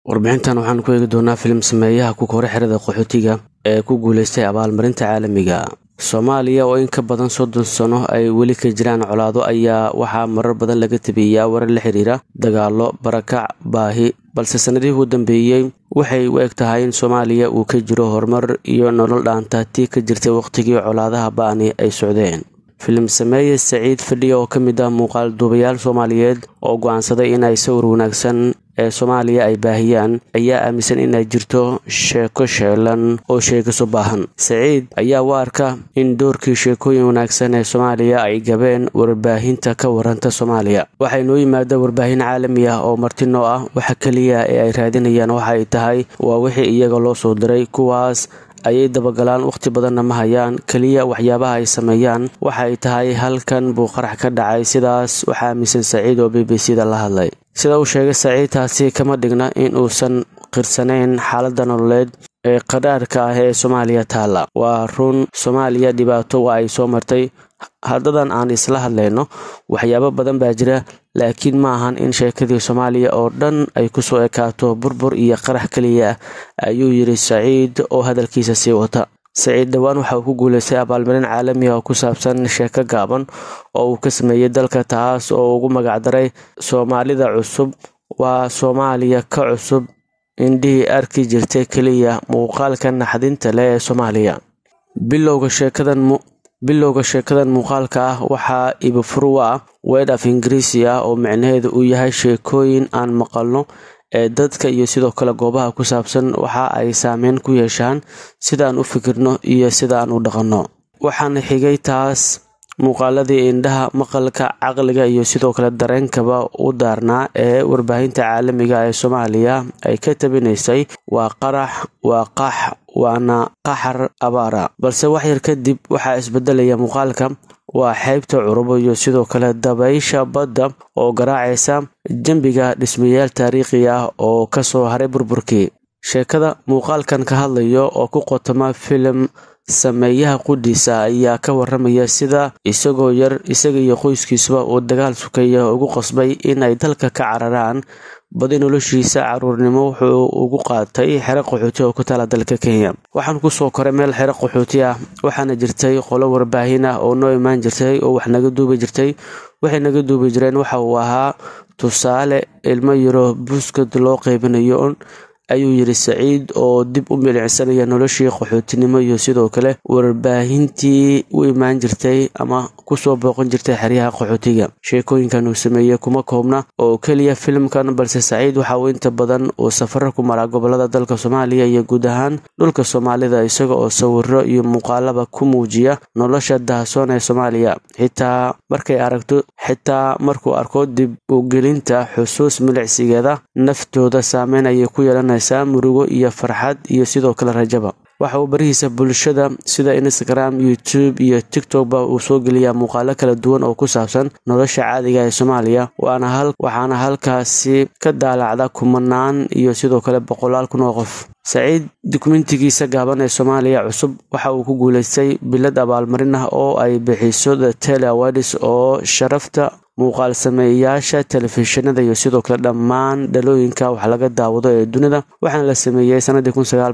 warbixintan waxaan ku eegi doonaa filim sameeyaha ku kore xerada qaxootiga ee ku guuleystay abaalmarinta caalamiga soomaaliya oo in ka badan soddon sano ay weli ka jiraan colaado ayaa waxaa marar badan laga tabiyaa warar la xiriira dagaalo barakac baahi balse sannadihii u dambeeyey waxay u eg tahay in soomaaliya uu ka jiro horumar iyo nolol dhaanta tii ka jirtay wakhtigii colaadaha ba'ani ay socdeen filim sameeye saciid fadhiya oo ka mid ah muuqaal duubayaal soomaaliyeed oo go'aansaday in ay sawir wanaagsan ee soomaaliya ay baahiyaan ayaa aaminsan inay jirto sheeko sheelan oo sheegiso baahan saciid ayaa u arka in doorkii sheekooyin wanaagsan ee soomaaliya ay gabeen warbaahinta ka waranta soomaaliya waxay noo yimaada warbaahin caalami ah oo martinoo ah waxa keliya ee ay raadinayaan waxa ay tahay waa wixii iyaga loo soo diray kuwaas ayay dabagalaan wakhti badanna ma hayaan keliya waxyaabaha ay sameeyaan waxa ay tahay halkan buu qarax ka dhacay sidaas waxaa aaminsan saciid oo b b c da la hadlay sida uu sheegay saciid taasi kama dhigna in uusan qirsanayn xaaladda nololeed ee qadhaadhka ah ee soomaaliya taalla waa run soomaaliya dhibaato waa ay soo martay haddadan aan isla hadlayno waxyaabo badan baa jira laakiin ma ahan in sheekadii soomaaliya oo dhan ay kusoo ekaato burbur iyo qarax keliya ah ayuu yidhi saciid oo hadalkiisa sii wata saciid dhowaan waxa uu ku guuleystay abaalmarin caalami ah oo ku saabsan sheeko gaaban oo uu ka sameeyey dalka taas oo ugu magacdaray soomaalida cusub waa soomaaliya ka cusub indhihii arki jirtay keliya muuqaalka naxdinta leh ee soomaaliya bilowga sheekadan bilowga sheekadan muuqaalka ah waxaa ibafuru ah weed af ingiriisi ah oo micnaheedu uu yahay sheekooyin aan maqalno ee dadka iyo sidoo kale goobaha ku saabsan waxa ay saameyn ku yeeshaan sidaan u fikirno iyo sidaan u dhaqanno waxaana xigay taas muuqaaladii indhaha maqalka caqliga iyo sidoo kale dareenkaba u daarnaa ee warbaahinta caalamiga ee soomaaliya ay ka tabinaysay waa qarax waa qax waana qaxar abaara balse waxyar kadib waxaa isbedelaya muuqaalka waa xeybta curubo iyo sidoo kale dabaysha badda oo garaacaysa dembiga dhismayaal taariikhi ah oo kasoo haray burburkii sheekada muuqaalkan ka hadlayo oo ku qotoma filim sameeyaha qudhiisa ayaa ka waramaya sida isagoo yar isaga iyo qoyskiisuba uu dagaal sukaya ugu qasbay in ay dalka ka cararaan badi noloshiisa caruurnimo wuxuu ugu qaatay xero qaxooti oo ku taala dalka kenya waxaan kusoo koray meel xero qaxooti ah waxaana jirtay qolo warbaahin ah oo noo imaan jirtay oo wax naga duubi jirtay waxay naga duubi jireen waxa uu ahaa tusaale ilmo yaro buskad loo qeybinayo ayuu yidhi saciid oo dib u milicsanaya noloshii qaxootinimo iyo sidoo kale warbaahintii u imaan jirtay ama kusoo booqan jirtay xeryaha qaxootiga sheekooyinkan uu sameeyey kuma koobna oo keliya filimkan balse saciid waxa uu inta badan uu safaro ku maraa gobolada dalka soomaaliya iyo guud ahaan dhulka soomaalida isaga oo sawiro iyo muuqaalaba ku muujiya nolosha dahasoon ee soomaaliya xitaa markay aragto xitaa markuu arko dib u gelinta xusuus milicsigeeda naftooda saameyn ayay ku yeelanaysaa murugo iyo farxad iyo sidoo kale rajaba waxa uu barihiisa bulshada sida instagram youtube iyo tiktokba uu soo geliyaa muuqaalo kala duwan oo ku saabsan nolosha caadiga ee soomaaliya waxaana halkaasi ka daalacda kumanaan iyo sidoo kale boqolaal kun oo qof saciid dukumentigiisa gaaban ee soomaaliya cusub waxa uu ku guuleystay bilad abaalmarin ah oo ay bixiso the tele awadis oo sharafta muuqaal sameeyayaasha telefishinada iyo sidoo kale dhammaan dhalooyinka wax laga daawado ee dunida waxaana la sameeyey sanadii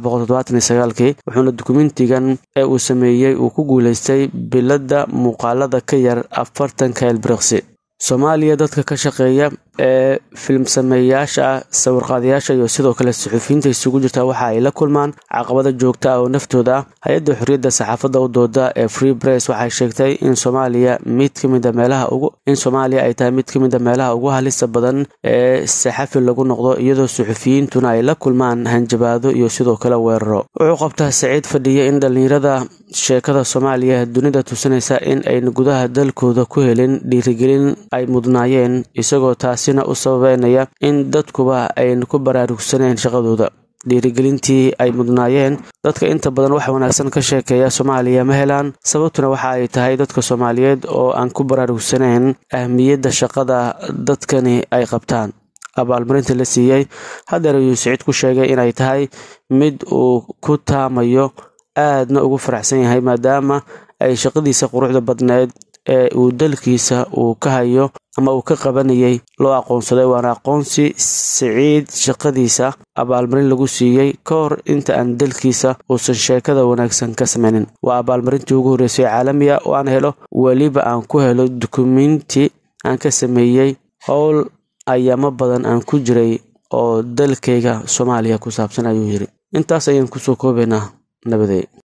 kii wuxuuna dukumentigan ee uu sameeyey uu ku guuleystay biladda muuqaalada ka yar afartanka elbriqsi soomaaliya dadka ka shaqeeya ee filim sameeyayaasha ah sawirqaadayaasha iyo sidoo kale suxufiyiinta isugu jirta waxa ay la kulmaan caqabada joogta ah oo naftooda ah hay-adda xorriyadda saxaafadda u dooda ee free press waxay sheegtay in soomaaliya mid ka mida meelaha ugu in soomaaliya ay tahay mid ka mida meelaha ugu halista badan ee saxafi lagu noqdo iyadoo suxufiyiintuna ay la kulmaan hanjabaado iyo sidoo kale weeraro wuxuu qabtaa saciid fadhiya in dhallinyarada sheekada soomaaliya dunida tusinaysa in ayna gudaha dalkooda ku helin dhiirigelin ay mudnaayeen isagoo taasina u sababeynaya in dadkuba ayna ku baraarugsaneen shaqadooda dhiirigelintii ay mudnaayeen dadka inta badan wax wanaagsan ka sheekeeya soomaaliya ma helaan sababtuna waxa ay tahay dadka soomaaliyeed oo aan ku baraarugsaneyn ahmiyadda shaqada dadkani ay qabtaan abaalmarinta la siiyey hadeer ayuu siciid ku sheegay inay tahay mid uu ku taamayo aadna ugu faraxsan yahay maadaama ay shaqadiisa quruxda badneed ee uu dalkiisa uu ka hayo ama uu ka qabanayay loo aqoonsaday waana aqoonsi siciid shaqadiisa abaalmarin lagu siiyey ka hor inta aan dalkiisa uusan sheekada wanaagsan ka sameynin waa abaalmarintii ugu horreysay caalamiga oo aan helo weliba aan ku helo dukumenti aan ka sameeyey howl ayaamo badan aan ku jiray oo dalkayga soomaaliya ku saabsan ayuu yidhi intaas ayaan kusoo koobaynaa nabadey